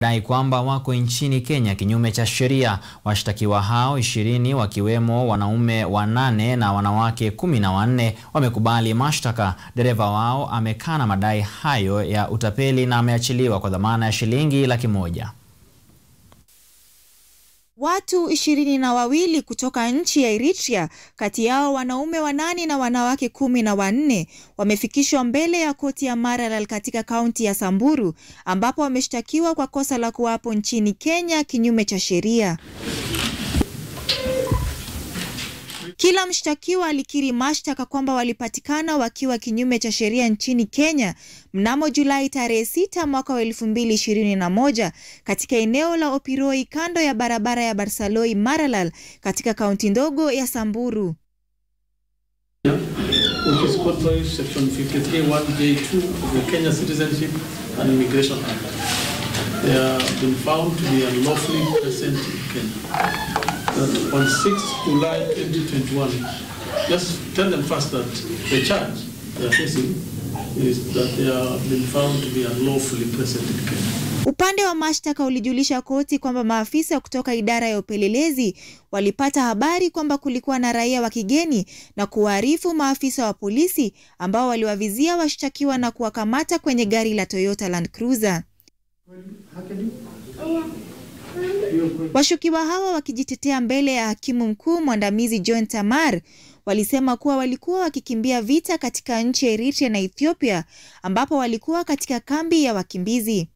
dai kwamba wako nchini Kenya kinyume cha sheria. Washtakiwa hao ishirini wakiwemo wanaume wanane na wanawake kumi na wanne wamekubali mashtaka. Dereva wao amekana madai hayo ya utapeli na ameachiliwa kwa dhamana ya shilingi laki moja. Watu ishirini na wawili kutoka nchi ya Eritrea, kati yao wanaume wanane na wanawake kumi na wanne wamefikishwa mbele ya koti ya Maralal katika kaunti ya Samburu ambapo wameshtakiwa kwa kosa la kuwapo nchini Kenya kinyume cha sheria. Kila mshtakiwa alikiri mashtaka kwamba walipatikana wakiwa kinyume cha sheria nchini Kenya mnamo Julai tarehe sita mwaka wa elfu mbili ishirini na moja katika eneo la Opiroi kando ya barabara ya Barsaloi Maralal katika kaunti ndogo ya Samburu. That on 6th July 2021, just tell them first that the charge they are facing is that they are been found to be unlawfully present in Kenya. Upande wa mashtaka ulijulisha koti kwamba maafisa kutoka idara ya upelelezi walipata habari kwamba kulikuwa na raia wa kigeni na kuwaarifu maafisa wa polisi ambao waliwavizia washtakiwa na kuwakamata kwenye gari la Toyota Land Cruiser. Washukiwa hawa wakijitetea mbele ya hakimu mkuu mwandamizi John Tamar walisema kuwa walikuwa wakikimbia vita katika nchi ya Eritrea na Ethiopia ambapo walikuwa katika kambi ya wakimbizi.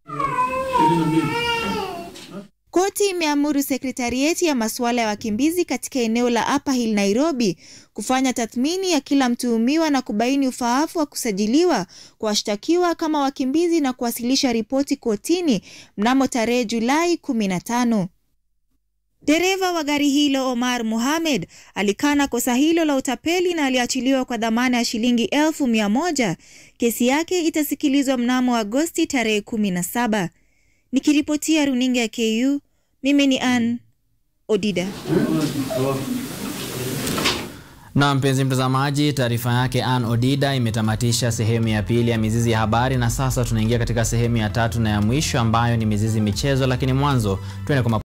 Koti imeamuru sekretarieti ya masuala ya wakimbizi katika eneo la Upper Hill Nairobi kufanya tathmini ya kila mtuhumiwa na kubaini ufaafu wa kusajiliwa kwa washtakiwa kama wakimbizi na kuwasilisha ripoti kotini mnamo tarehe Julai 15. Dereva wa gari hilo Omar Mohamed alikana kosa hilo la utapeli na aliachiliwa kwa dhamana ya shilingi elfu mia moja. Kesi yake itasikilizwa mnamo Agosti tarehe 17. Nikiripotia runinga ya KU, mimi ni Ann Odida. Na mpenzi mtazamaji, taarifa yake Ann Odida imetamatisha sehemu ya pili ya Mizizi ya Habari, na sasa tunaingia katika sehemu ya tatu na ya mwisho ambayo ni Mizizi Michezo, lakini mwanzo tuende kwa